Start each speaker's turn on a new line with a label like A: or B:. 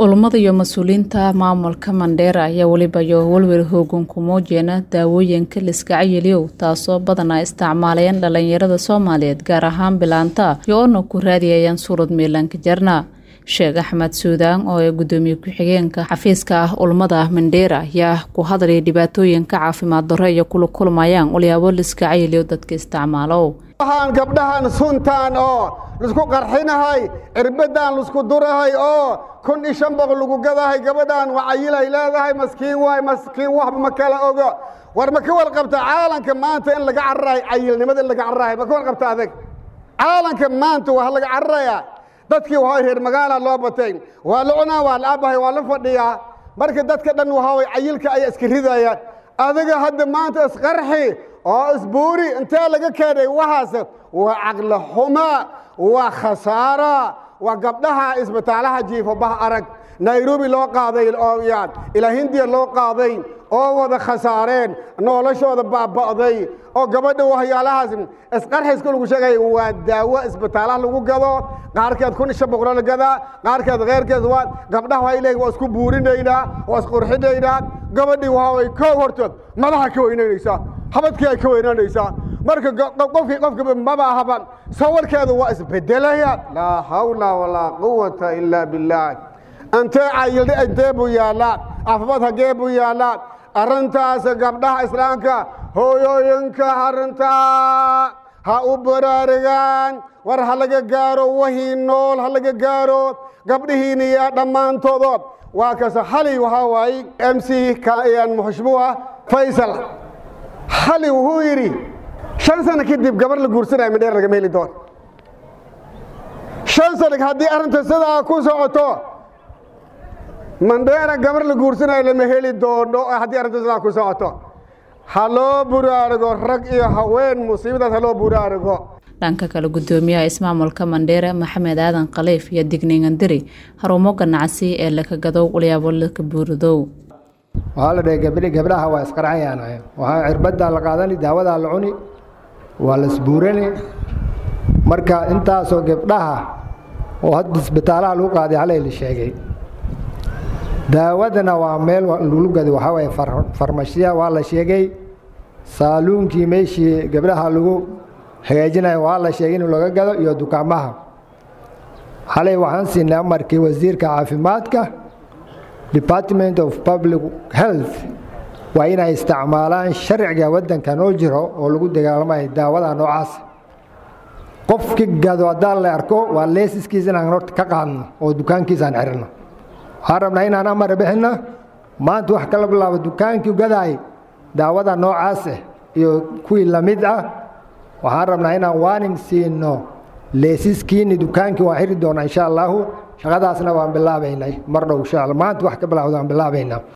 A: Culummada iyo mas-uuliyiinta maamulka Mandheera ayaa weliba iyo welwel hoogan ku muujiya daawooyinka la iska cayiliyow taasoo badanaa isticmaalayaan dhalinyarada Soomaaliyeed gaar ahaan bilaanta iyo-oona ku raadiyayaan suurad miilanka jarna sheekh axmed suudaan oo ee gudoomiye ku-xigeenka xafiiska ah culummada Mandheera ayaa ku hadlaya dhibaatooyinka caafimaad darro iyo kula kulmayaan walyaabo la iska cayiliyo dadka isticmaalo
B: waxaan gabdhahan suntaan oo laisku qarxinahay cirbadan laisku durahay oo kun iyo shan boqol lagu gadahay gabadhan wacayilay leedahay maskiin waay maskiin waxba ma kala ogo war ma ka warqabta caalanka maanta in laga cararayo cayilnimada in laga cararayo ma ka warqabta adag caalanka maanta waa laga cararaya dadkii waa reer magaala loo batay waa la cunaa waa la abahay waa la fadhiyaa marka dadka dhan waxa cayilka ay iska ridayaan adiga hadda maanta isqarxi oo isbuuri intee laga keenay waxaas waa caqli xuma waa khasaara waa gabdhaha isbitaalaha jiifo bah arag nairobi loo qaaday oo ilaa hindiya loo qaaday oo wada khasaareen noloshooda baaba'day oo gabadha waxyaalahaas isqarxiska lagu sheegay waa daawo isbitaalaha lagu gado qaarkeed kun ishan boqolo la gadaa qaarkeed keyrkeed waa gabdhaha waxay leeyihin waa isku buurinaynaa waa isqurxinaynaa gabadhii waxa way koo horto madaxa ka weynaynaysaa habadkii ay ka weynaanaysaa marka qofkii qofka maba ahaba sawirkeedu waa isbedelaya laa hawla walaa quwata ilaa billaah antee cayildhi intee buu yaallaa caafimaad hagee buu yaallaa arrintaas gabdhaha islaamka hooyooyinka arrintaa ha u baraarugaan war ha laga gaaro wahii nool ha laga gaaro gabdhihiina yaa dhammaantoodo waa kase xali waxaa waaye m c muxushmuha faysal xali wuxuu yidhi shan sano kadib gabar la guursanaya midheer lagama heli doono shan sano haddii arrinta sidaa ku socoto mandheera gabar la guursanayo lama heli doono haddii arrinta sidaa ku socoto ha loo buraarugo rag iyo haween musiibadaas ha loo buraarugo
A: dhanka kale gudoomiyaha ismaamulka mandheera maxamed aadan khaliif iyo digniingandiri harumo ganacsi ee laka gadow walyaabo laka buuridow
C: waxaa la dhahay gabdhi gabdhaha waa isqarxayaan waxaa cirbadaa la qaadani daawadaa la cuni waa la isbuurani marka intaasoo gabdhaha oo hadda isbitaalaha lagu qaaday halay la sheegay daawadana waa meel lagu gado waxaa waye farmashiya waa la sheegay saaluunkii meeshii gabdhaha lagu hagaajinayo waa la sheegay in laga gado iyo dukaamaha halay waxaan siinay amarkii wasiirka caafimaadka department of public health waa inay isticmaalaan sharciga waddanka noo jiro oo lagu dagaalamayo daawada noocaas qofki gado haddaan la arko waa leesiskiisa inaan horta ka qaadno oo dukaankiisaan xirino waxaan rabnaa inaan amar bixinno maanta wax kala bilaabo dukaankii gadaay daawada noocaas ah iyo kuwii lamid ah waxaan rabnaa inaan waaning siino leesiskiini dukaankii waan xiri doonaa insha allaahu shaqadaasna waan bilaabaynay mar dhow insha alla maanta wax ka bilaawda waan bilaabaynaa